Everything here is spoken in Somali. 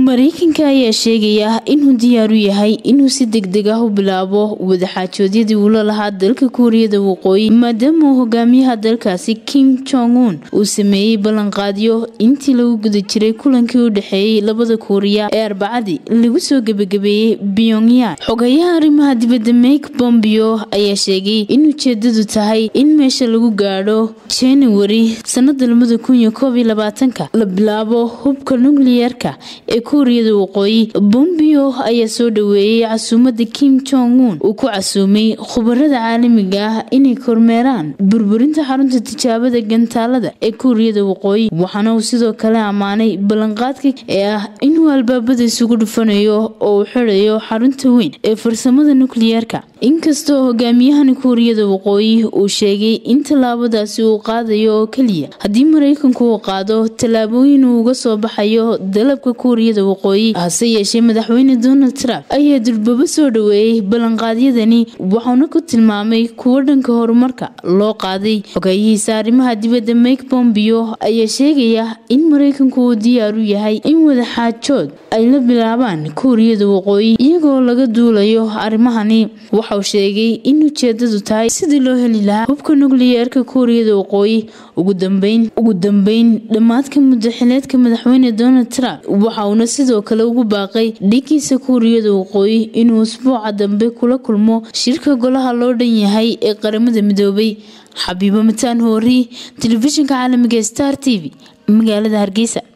mareykanka ayaa sheegaya inuu diyaar u yahay inuu si degdeg ah u bilaabo wadaxaajoodyadii uu la lahaa dalka kuuriyada waqooyi maadaama uu hogaamiyaha dalkaasi kim jong un uu sameeyey ballanqaadyo intii lagu guda jiray kulankii u dhexeeyey labada kuuriya ee arbacadii lagu soo gebagabeeyey pyongyang xogayaha arrimaha dibadda mike bombeo ayaa sheegay in ujeedadu tahay in meesha lagu gaadho januari sanada labada kun iyo koob iyo labaatanka la bilaabo hubka nukliyeerka ee kuuriyada waqooyi bombeo ayaa soo dhaweeyey casuumada kim jong un uu ku casuumay khubarada caalamiga ah inay kormeeraan burburinta xarunta tijaabada gantaalada ee kuuriyada waqooyi waxaana uu sidoo kale ammaanay ballanqaadka ee ah inuu albaabada isugu dhufanayo oo uu xirayo xarunta weyn ee farsamada nukliyeerka inkastoo hogaamiyahani kuuriyada waqooyi uu sheegay in tallaabadaasi uu qaadayo oo keliya haddii maraykanku uu qaado tallaabooyin uu uga soo baxayo dalabka kuuriyada waqooyi hase yeeshee madaxweyne donald trump ayaa durbabo soo dhaweeyey ballanqaadyadani waxauna ku tilmaamay kuwo dhanka horumarka loo qaaday xogeeyihiisa arrimaha dibadda mike bombeo ayaa sheegaya in maraykanku uu diyaar u yahay in wadaxaajood ay la bilaabaan kuuriyada waqooyi iyagoo laga duulayo arrimahani waxauu sheegay in ujeedadu tahay sidii loo heli lahaa hubka nukliyeerka kuuriyada waqooyi ugu dambeyn dhammaadka muddaxileedka madaxweyne donald trump waxa uuna sidoo kale ugu baaqay dhigiisa kuuriyada waqooyi inuu usbuuca dambe kula kulmo shirka golaha loo dhan yahay ee qaramada midoobay xabiibo mataan hoori telefishinka caalamiga star t v magaalada hargeysa